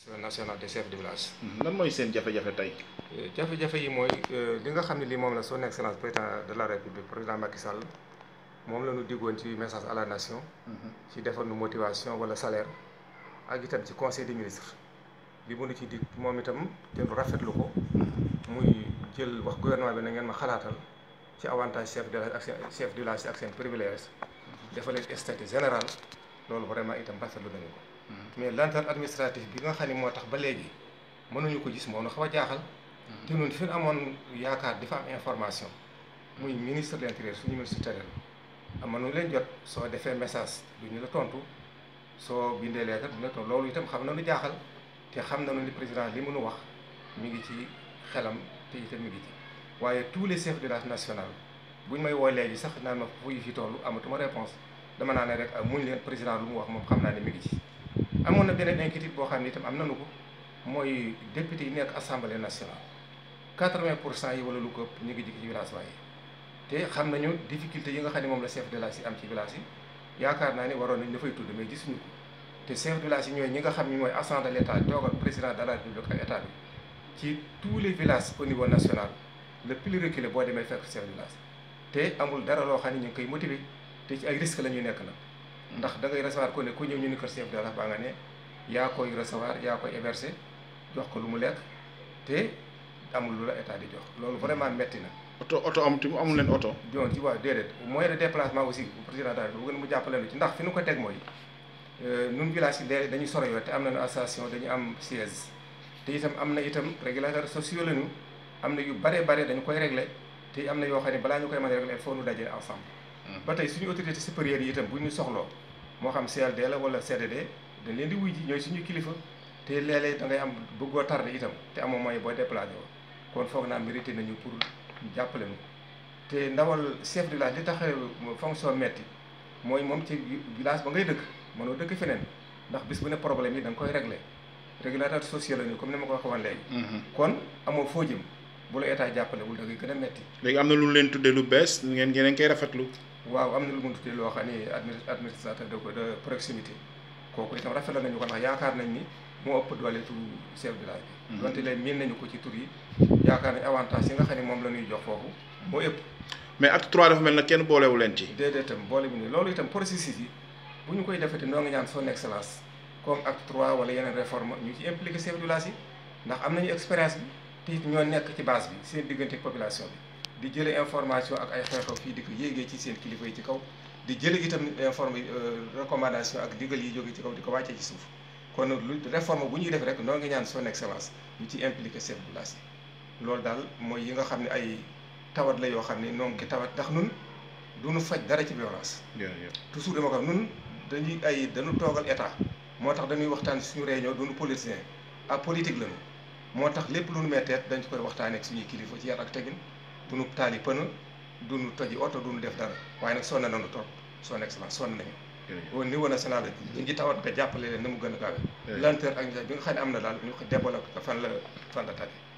national des chefs de village. lan mooy seen jafe-jafe tey. jafe-jafe yi mooy li nga xam ne lii moom la son excellence président de la république président Macky Sall moom la ñu diggoon ci message à la nation. ci defar nu motivation wala salaire ak itam ci conseil des ministres li mu nu ci dig moom itam te rafetlu ko muy jël wax gouvernement bi na ngeen ma xalaatal ci avantage chef de village ak seen chef de village ak seen privilège dafa leen statut général loolu vraiment itam rafetlu nañu ko. mais lenteur administrative bi nga xam ne moo tax ba léegi mënuñu ko gis moo na xaw a jaaxal. te ñun fi ñu amoon yaakaar di fa am information. muy ministre de l'intérieur suñu ministre tutelle mënuñu leen jot soo defee message du ñu la tontu soo bindee lettre du ñu la tontu loolu itam xam na lu jaaxal te xam nañu ni président li mënu wax mi ngi ci xelam te itam mi ngi ci. waaye tous les chefs de village national buñ may woo léegi sax naan ma fu fi toll amatuma réponse dama naa ne rek muñ leen président lu mu wax moom xam naa ne mi ngi ci. amoon na beneen inquiétude boo xam ne itam am nañu ko mooy député yi nekk assemblée nationale quatre-vingt pour cent yi wala lu ko ëpp ñu ngi jig ci village waaye te xam nañu difficulté yi nga xam ne moom la chef de village yi am ci village yi yaakaar naa ni waroon nañ dafay tudd mais gisuñu ko te chef de village yi ñooy ñi nga xam ne mooy agent de l' état toogal président de la république ak état bi ci tous les villages au niveau national le plus reculé boo demee fekk chef de village te amul dara loo xam ne ñu ngi koy motiver te ci ay risque la ñuy nekk nag ndax da ngay recevoir ko ne ku ñëw ñu ni kër chef de village baa nga ne yaa koy recevoir yaa koy héberger jox ko lu mu lekk te amul lu la état di jox loolu vraiment metti na. oto oto am tamit amul leen oto. doon ci waa déedéet moyen de déplacement aussi président daal bu gën mu jàppale lu ci ndax fi nu ko teg mooy nun village yi léegi dañuy soro yoo te am nañu association dañu am siège te itam am na itam régulateur sociaux lañu am na yu bare bare dañu koy régler te am na yoo xam ne balaa ñu koy mën a régler il faut nu dajale ensemble. ba tey suñu autorité supérieure yi itam bu ñu soxloo moo xam CLD la wala CDD dañ leen di wuy ji ñooy suñu kilifa te léeg-léeg da ngay am bëggoo tardé itam te amoo moyen booy déplacé woo kon foog naa mérité nañu pour jàppale ñu te ndawal chef de village li tax fonction metti mooy moom ci village ba ngay dëkk mënoo dëkk feneen ndax bis bu ne problème yi da nga koy réglé régulateur social la ñu comme ni ma ko waxee woon léegi. kon amoo foo jëm bu la état jàppale wul da ngay gën a metti léegi am na lu leen tuddee lu bees ngeen ngeen koy rafetlu. waaw am na lu mu tuddee loo xam ni administrateur de de proximité kooku itam rafetlu nañu ko ndax yaakaar nañ ni moo ëpp doole tu chef de village bi. donte leen miin nañu ko ci tur yi yaakaar nañ avantage yi nga xam ne moom la ñuy jox foofu moo ëpp. mais acte trois dafa mel na kenn boolewu leen ci. déedéet itam boole bi nii loolu itam processus yi bu ñu koy defete noo ngi ñaan son excellence comme acte trois wala yeneen réforme ñu ci impliqué chef de village yi ndax am nañu expérience bi te it ñoo nekk ci base bi seen diggante population bi. di jële information ak ay xew-xew fii di ko yéegee ci seen kilifa yi ci kaw di jële itam informe recommandation ak digal yi jóge ci kaw di ko wàccee ci suuf kon lu réforme bu ñuy def rek noo ngi ñaan son excellence ñu ci impliqué chef de village yi loolu daal mooy yi nga xam ne ay tawat la yoo xam ne noo ngi tawat ndax nun duñu faj dara ci violence toujours dama ko nun dañuy ay dañu toogal état moo tax dañuy waxtaan suñu réunion duñu politicien ak politique lañu moo tax lépp lu nu metteet dañ ci koy waxtaanee ak suñuy kilifa ci yar ak tegin duñu taali pënë duñu toji oto duñu def dara waaye nag sonn nañu trop son excellence sonn nañu au niveau national ñu ngi tawat nga jàppale leen na mu gën a gaawe lenteur ak bi nga xam ne am na daal ñu ko développé fan la fan la tàgge